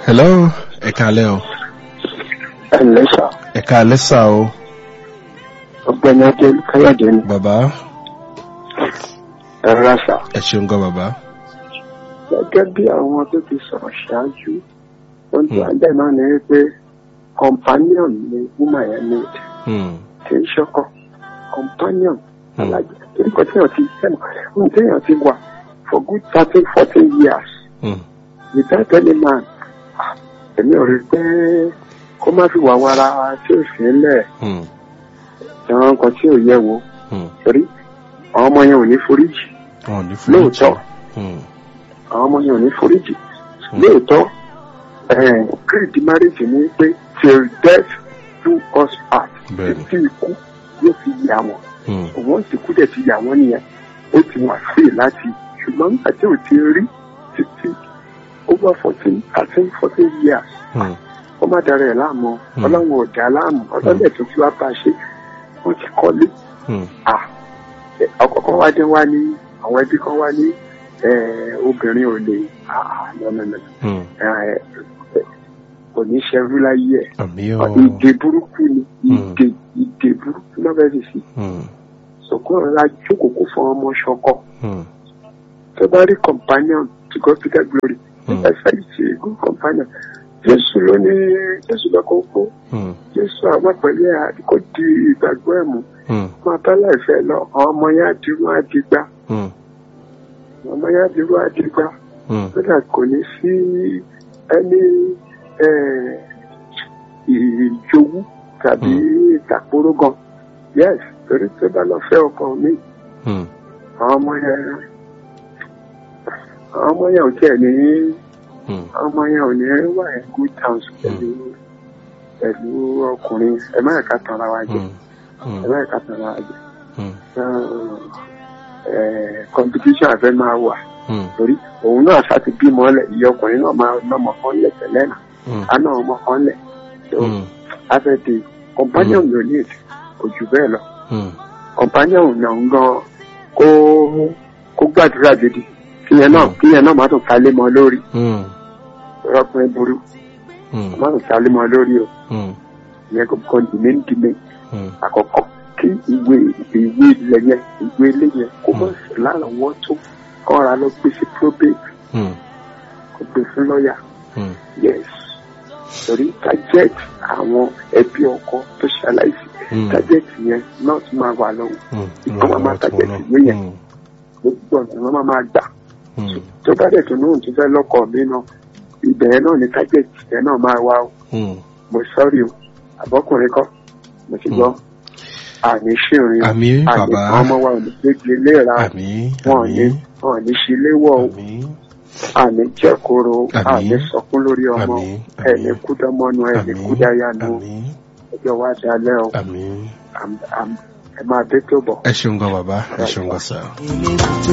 hello ẹ káalẹ́ o ẹ ǹlẹ́ sà ẹ káalẹ́ sà o ọ̀gbẹ́ni adé káyọ̀dé ni bàbá ẹ rà sà ẹ ṣeun gan bàbá gẹ́gẹ́ bí àwọn tó ti sọ̀rọ̀ ṣáájú ohun tí wọ́n dẹ̀ náà ni wípé companion ni woman yẹn ní Hmm, kì í ṣọkọ companion Hmm. alájẹ torí kan tí èèyàn ti sẹ́nu ohun tí èèyàn ti wà for good thirteen fourteen years hmm, without any man ah, èmi ò rí i pé kó má fi wà wàrà tí ò sí ńlẹ̀ hmm, ìran nǹkan tí ò yẹ wo hmm. torí àwọn ọmọ yẹn ò ní foríjì wọn ò ní fún lóòótọ́ Hmm, àwọn ọmọ yẹn ò ní foríjì Hmm. lóòótọ́ creed marriage ni pé till death do us part Bẹ́ẹ̀ni. títí ikú yóò fi yà wọ́n hmm, òun ti kú dẹ̀ ti yà wọ́n nìyẹn ó ti wà free láti ṣùgbọ́n nígbà tí ò ti rí títí over fourteen thirteen fourteen years hmm, ó má dára ẹ̀ láàmú Hmm. ọlọ́run ò dá láàmú ọlọ́dẹ̀ tó ti wá bá a ṣe wọ́n ti kọ́lé hmm, ah ọkọ kan wá dé wá ní àwọn ẹbí kan wá ní eh, obìnrin ò lè ah lọ́nà hmm. kò ní ṣerú láyé ẹ̀ àmì o ìdè burúkú ni Hmm. ìdè ìdè burúkú náà bẹ́ẹ̀ sì sí Hmm, sọ̀kún ọ̀la jókòó kó fún ọmọ ṣọkọ hmm, tó bá rí companion to God to get glory Hmm. ẹ fẹ́ ṣe good companion jésù ló ní jésù lọ́kọ̀ kó hmm, jésù àwọn pẹ̀lú ẹ̀ àdìkò di ìgbàgbọ́ ẹ̀ mú hmm, máa bá láìfẹ́ lọ àwọn ọmọ yẹn àdìrú àdìgbà hmm, àwọn ọmọ yẹn àdìrú àdìgbà hmm. kódà kò ní sí ẹni eh, ìjowú tàbí ìtàkùrọ̀ gan yes torí tó bá lọ fẹ́ ọkọ mi Hmm, àwọn ọmọ yẹn àwọn ọmọ yẹn ò tiẹ̀ ní hmm, àwọn ọmọ yẹn ò ní wà ní good terms pẹ̀lú pẹ̀lú ọkùnrin ẹ má yẹ ká tan ara wa jẹ hmm, hmm, ẹ má yẹ ká tan ara wa jẹ hmm, Eh, competition àfẹ́ máa wà hmm, torí òun náà ṣáà ti bímọ lẹ̀ ìyá ọkùnrin náà máa lọ́mọ kan lẹ̀ tẹ́lẹ̀ náà hmm, àná ọmọ kan lẹ̀ so hmm, afẹ́tẹ̀ companion yóò ní èdè kò jù bẹ́ẹ̀ lọ hmm. companion náà ń gan kó kó gbàdúrà gidi kíyẹn náà kíyẹn náà má tún kálé mọ́ lórí Hmm, ọkùnrin burú hmm, má tún kálé mọ́ lórí o hmm, ìyẹn kò kàn dìmé dìmé hmm. àkọ́kọ́ kí ìwé ìwé ilẹ̀ yẹn ìwé ilé yẹn kó mọ̀ sí lárànwọ́ tó kọ́ra lọ gbé sí probate Hmm, kó gbé fún lọ́ọ̀yà hmm, yes torí target àwọn ẹbí ọkọ tó ṣaláìsí hmm, target yẹn náà tún máa wà lọ́wọ́ hmm. ìkan máa máa target ìwé yẹn Hmm, gbogbo ọ̀nà wọn máa máa gbà hmm, tó bá dẹ̀ tó náà tó fẹ́ lọ́kọ̀ mi náà ibẹ̀ yẹn náà ni target yẹn náà máa wá o hmm. mo sọ́ọ̀rì o àbọ́kùnrin kọ́ mo ti gbọ́ àní ṣìrìn o Àmì àní bàbá. àwọn ọmọ wa ò ní gbégbé léra o àmì wọn ò ní àmì wọn ò ní ṣe léwọ́ o àmì àní jẹ́koro Àmín. àní sọkún lórí ọmọ Àmín. ẹni kúdọ́mọ́nu ẹni àmì kúdáyanu àmì ọjọ́ wa dalẹ́ o àmì. Am- am- ẹ máa dé tó bọ̀. ẹ ṣeun gan bàbá ẹ ṣeun gan sá. ilé tó